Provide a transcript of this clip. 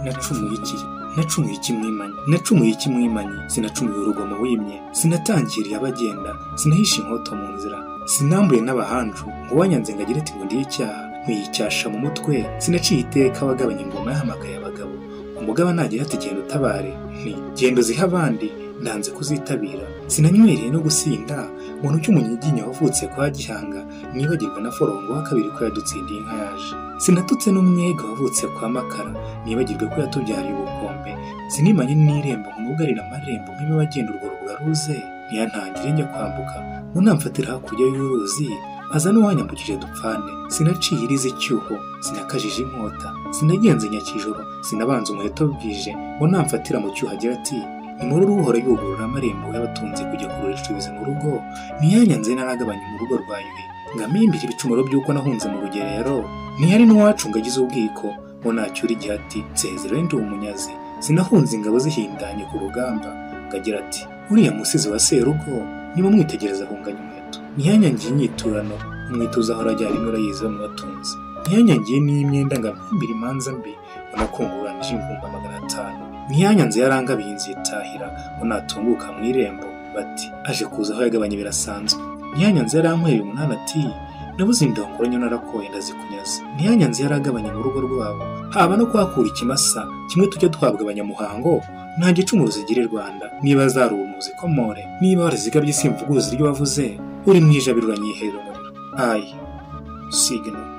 nacumuye iki nacumuye iki mwimanyi nacumuye iki mwimanyi sinacumuye urugomo wimye sinatangiriye abagenda sinahishe inkoto mu nzira sinambuye n'abahanju ngo wanyanze ngo agire ati ngo ndiye icyaha nkiyicyasha mu mutwe sinaciye iteka abagabanya ingoma yahamagaye abagabo umugaba nagira ati genda utabare nti genda uzihe abandi ndanze kuzitabira sinanywereye no gusinda ngo ntucyo umunyiginya wavutse kwa gihanga nibagirwa na forongo wa kabiri ko yadutsindiye inka yaje sinatutse n'umwega wavutse kwa makara nibagirwe ko yatubyariye ubukombe sinimanye n'irembo ngo nugarire amarembo nk'ibe bagenda urwo rugaruze ntiyantangire njya kwambuka ngo namfatira hakurya y'uruzi aza n'uwanyambukije dupfane sinaciye iriza icyuho sinakajije inkota sinagenze nyakijoro sinabanza umuheto bwije ngo namfatira mu cyuho agira ati inkuru uhora yugurura amarembo y'abatunzi kujya kugurisha ibizi mu rugo ntiyanyanze naragabanye mu rugo rwa yuhi ngo amimbire ibicumuro by'uko nahunze mu rugerero ntihari n'uwacunga agize ubwiko ngo nacyura igihe ati nsezero ndi umunyazi sinahunze ingabo zihindanye ku rugamba ngo agira ati uriya musizi wa serugo niba mwitegereza ahunganya umuheto ntiyanyangiye inyiturano umwituza ahora ajyana inkora yiza mu batunzi ntiyanyangiye n'iy'imyenda ngo amimbire imanza mbi unakunguranije ibihumbi magana atanu ntiyanyanze yarangabiye inzu yitahira ngo natunguka mu irembo bati aje kuza aho yagabanye birasanzwe ntiyanyanze yarankweye umunani ati nabuze indongoranyo narakoye ndazikunyaza ntiyanyanze yaragabanye mu rugo rwabo haba no kuhakura ikimasa kimwe tujya duhabwa abanyamuhango nta gicumuro zigira i rwanda niba zarumuzi komore niba warazigabye simvuguzi iryo wavuze uri mu ijabiro uranyihera umuriro ayi sigina